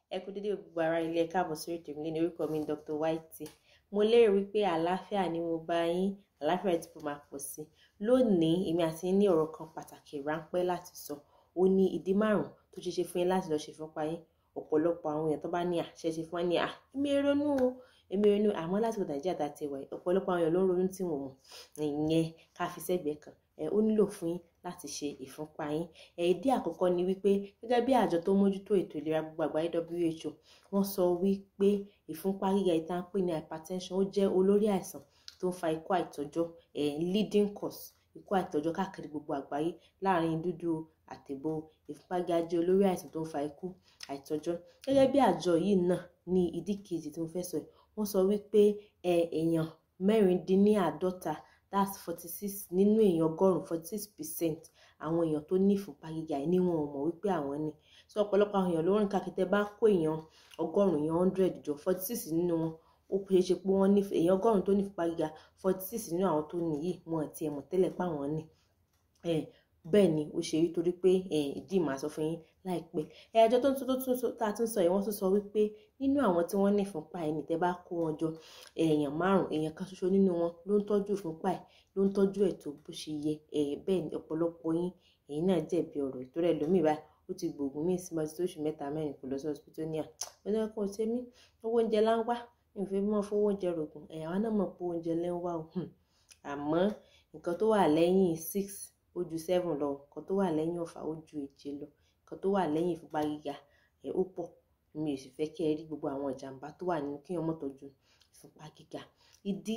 ẹ kú dédé gbogbo ara ilé ẹ káàbọ̀ sórí ètò ìmìlẹ̀ ní orúkọ mi Dr. Whitey mo lérò wípé àlàáfíà ni mo bá yín àlàáfíà tí mo máa pọ̀ sí lónìí èmi àti yín ní ọ̀rọ̀ kan pàtàkì ráńpẹ́ láti sọ ó ní ìdí márùn-ún tó ṣe ṣe fún yín láti lọ ṣe ìfúnpá yín ọ̀pọ̀lọpọ̀ àwọn èèyàn tó bá ní àṣẹ ṣe fún wọn ní à èmi ronú o èmi ronú àmọ́ láti wọ nàìjíríà tá a ti wà yìí ọ̀pọ̀lọpọ̀ àwọn èèyàn ló ń ronú tí wọ́n mọ̀ ìyẹn ká fi sẹ́gbẹ̀ẹ́ kan ẹ ó nílò fún yín láti ṣe ìfúnpá yín ẹ ìdí àkọ́kọ́ ni wípé gẹ́gẹ́ bí àjọ tó mójútó ètò ìlera gbogbo àgbáyé WHO wọ́n sọ wípé ìfúnpá gíga ìta ń pè ní hypertension ó jẹ́ olórí àìsàn tó ń fa ikú àìtọ́jọ́ ẹ leading cause ikú àìtọ́jọ́ káàkiri gbogbo àgbáyé láàrin dúdú àtẹ̀bọ̀ ìfúnpá gíga jẹ́ olórí àìsàn tó ń fa ikú àìtọ́jọ́ gẹ́gẹ́ bí àjọ yìí náà ní ìdí kejì tí mo fẹ́ sọ yìí wọ́n sọ wípé ẹ èèyàn mẹ́rìndínláàádọ́ta that's forty six nínú èèyàn ọgọ́rùn-ún forty six percent àwọn èèyàn tó ní ìfúnpá gíga yìí ni wọn ò mọ̀ wípé àwọn ní so ọ̀pọ̀lọpọ̀ àwọn èèyàn ló rìn káàkiri tẹ́ bá kó èèyàn ọgọ́rùn-ún èèyàn hundred jọ forty six nínú wọn ó ṣeé ṣe pé wọ́n ní èèyàn ọgọ́rùn-ún tó ní ìfúnpá gíga forty six nínú àwọn tó ní yìí wọn àti ẹ̀mọ̀ tẹ́lẹ̀ pé àwọn ní bẹ́ẹ̀ ni ó ṣe rí torí pé ìdí màá sọ fún yín láìpẹ́ ẹjọ́ tó ń tó tún tá a tún sọ yìí wọ́n tún sọ wípé nínú àwọn tí wọ́n ní ìfúnpá ẹ̀ ní tẹ́ bá kó wọn jọ èèyàn márùn èèyàn kan ṣoṣo nínú wọn ló ń tọ́jú ìfúnpá ẹ̀ ló ń tọ́jú ẹ̀ tó bó ṣe yẹ bẹ́ẹ̀ ni ọ̀pọ̀lọpọ̀ yín èyí náà jẹ̀bi ọ̀rọ̀ ìtòrò ẹlòmíì báyìí ó ti gbòògùn míì sí mọ́tò oṣù mẹ́ta mẹ́rin kò lọ sí hospital ní à ọjọ́ kan ṣe mí owó oúnjẹ lá ń wá mi ò fi mọ́ fowó oúnjẹ rògùn ẹ̀yà wa náà mọ̀ pé oúnjẹ lẹ́ ń wá o àmọ́ nǹkan tó wà lẹ́yìn six ó ju seven lọ nǹkan tó wà lẹ́yìn ọ̀fà ó ju èje lọ nǹkan tó wà lẹ́yìn ìfúnpá gíga ẹ̀ ó pọ̀ mi ò sì fẹ́ kí ẹ rí gbogbo àwọn ìjàmbá tó wà nínú kí ọmọ tọ́jú ìfúnpá gíga ìdí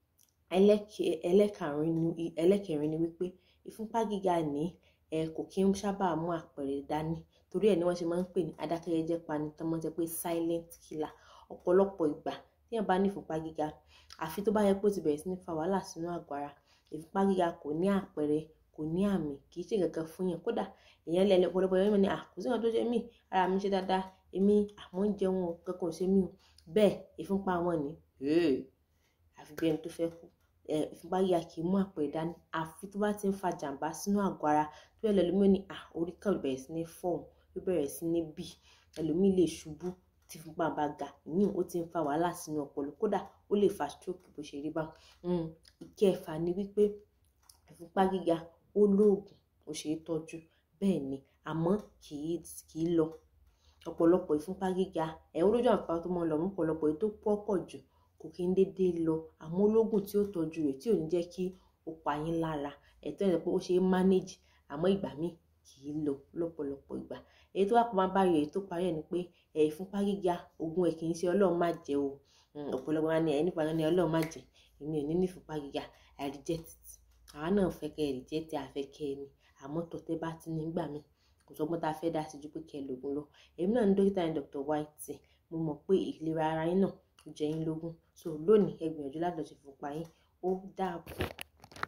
ẹlẹ́kẹrin ni wípé ìfúnpá gíga ní ẹ kò kí ń sábà mú àpẹẹrẹ dání torí ẹ̀ ni wọ́n ṣe máa ń pè ní adákẹ́jẹ́jẹ́ pani tó máa ń jẹ́ pé silent killer ọ̀pọ̀lọpọ̀ ìgbà tí èèyàn bá ní ìfúnpá gíga àfi tó bá yẹ pé ó ti bẹ̀rẹ̀ sí ní fa wàhálà sínú àgọ́ ara ìfúnpá gíga kò ní àpẹẹrẹ kò ní àmì kì í ṣe kankan fún yàn kódà èèyàn lẹ ọ̀pọ̀lọpọ̀ èèyàn ní à kò sí nǹkan tó ṣe mí ara mi ṣe dáadáa èmi àwọn ń jẹun kankan ò ṣe mí o bẹ́ẹ̀ ìfúnpá wọn ni àfi bí ẹni tó fẹ́ kú ìfúnpá gíga kì í mú àpẹẹrẹ dání àfi tó bá ti ń fa jàǹbá sínú àgọ́ ara tó yẹ lẹ́lòmíì ní à orí kan bẹ̀rẹ̀ sí ní fọ́ọ̀mù ó bẹ̀rẹ̀ sí ní bì ẹlòmíì lè ṣubú tí ìfúnpá bá ga ìyún ó ti ń fa wàhálà sínú ọpọlọ kódà ó lè fa stroke bó ṣe rí bá ìkẹfà ni wípé ìfúnpá gíga ó lóògùn ó ṣe é tọ́jú bẹ́ẹ̀ ni àmọ́ kì í kì í lọ ọ̀pọ̀lọpọ̀ ìfúnpá gíga ẹ̀ olójú àpá tó mọ́ lọ mú ọ̀pọ̀lọpọ̀ èyí tó pọ̀ pọ̀ jù kò kí ń dédé lọ àmọ́ ológun tí ó tọ́jú rẹ̀ tí ò ní jẹ́ kí ó pa yín lára ẹ̀tọ́ ẹ̀ pé ó ṣe é manage àmọ́ ìgbà míì kì í lọ lọ́pọ̀lọpọ̀ ìgbà èyí tó wà pọ̀ máa bá yọ èyí tó parí ẹ̀ ni pé ẹ̀ ìfúnpá gíga oògùn ẹ̀ kì í ṣe ọlọ́run má jẹ́ o ọ̀pọ̀lọpọ̀ wa ni ẹ̀ nípa ní ọlọ́run má jẹ́ èmi ò ní ní ìfúnpá gíga I reject it àwa náà fẹ́ kẹ́ ẹ reject àfẹ́ kẹ́ ẹ ní àmọ́ tọ́tẹ́ bá ti ní gbà mí kò sọ́gbọ́n tá a fẹ́ dá sí ju pé kẹ́ ẹ lògùn lọ èmi náà ní dókítà ní Dr. Whitey mo mọ̀ pé ìlera ara yín náà ó jẹ yín lógún so lónìí ẹ gbìyànjú láti lọ ṣe ìfúnpá yín ó dáàbò.